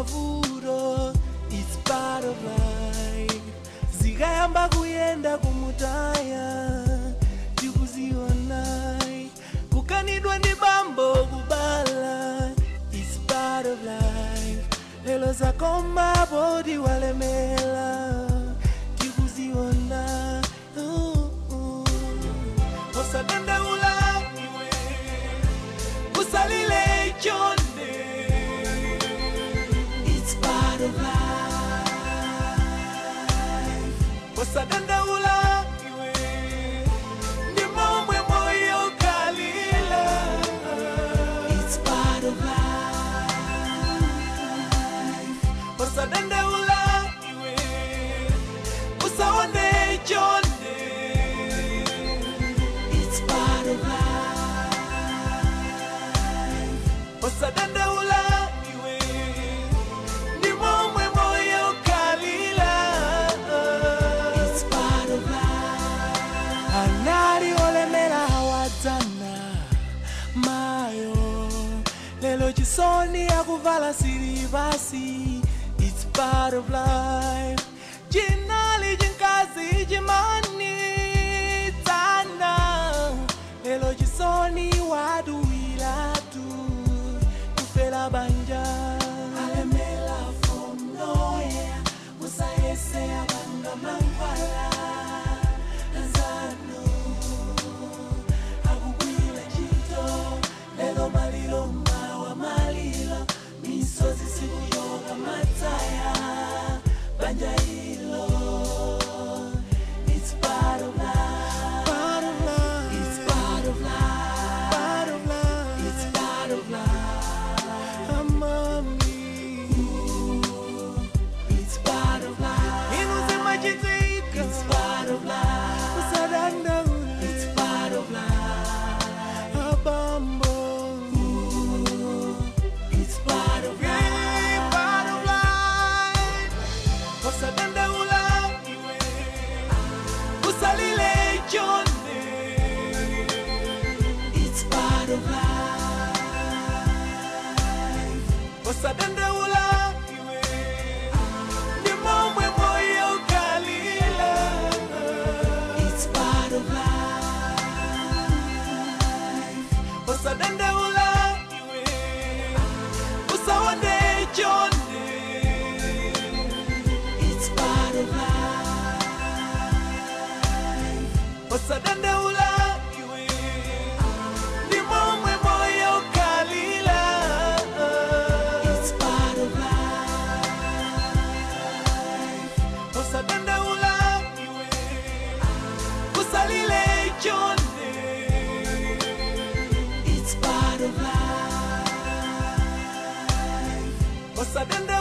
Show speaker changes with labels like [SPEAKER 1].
[SPEAKER 1] mavuto it's part of life zikayamba kuyenda kumutaya tikuziona kukanidwa ndi bambo kubala it's part of life lelo zakoma poti walemela tikuziona uh, uh. osadandaula iwe usalile chonde it's part of life osadandaula iwe ndi momwe moyo kalila it's part of life osadandaula iwe usaone chonde it's part of life osadandaula iwe ndi momwe moyo kalila it's part of life anali olemera awadzana mayo lelo chisoni akuvala silivasi it's part of life chinali chinkazi chimanitsana lelo chisoni waduwilatu kufela banja alemela from nowhere musayese abanga mankwala anzano akugwira ntchito lero maliro mawa maliro misozi sikuyoka mataya banja ilo It's part of life. Part of life. It's part of life. Part of life. It's part of life. Amami. It's part of life. Inuzimachitika. It's part of life. Usadandaula. It's part of life. Abambo. It's part of life. Part of life. Usadandaula iwe. Usalile chonde. It's part of life. Usadandaula iwe. Ni momwe moyo kalila. It's part of life. Usadandaula iwe. Usaone chonde. It's part of life. Usadandaula iwe. Ni momwe moyo kalila. It's part of life. Usadandaula iwe. Usalile chonde. It's part of life. Usadandaula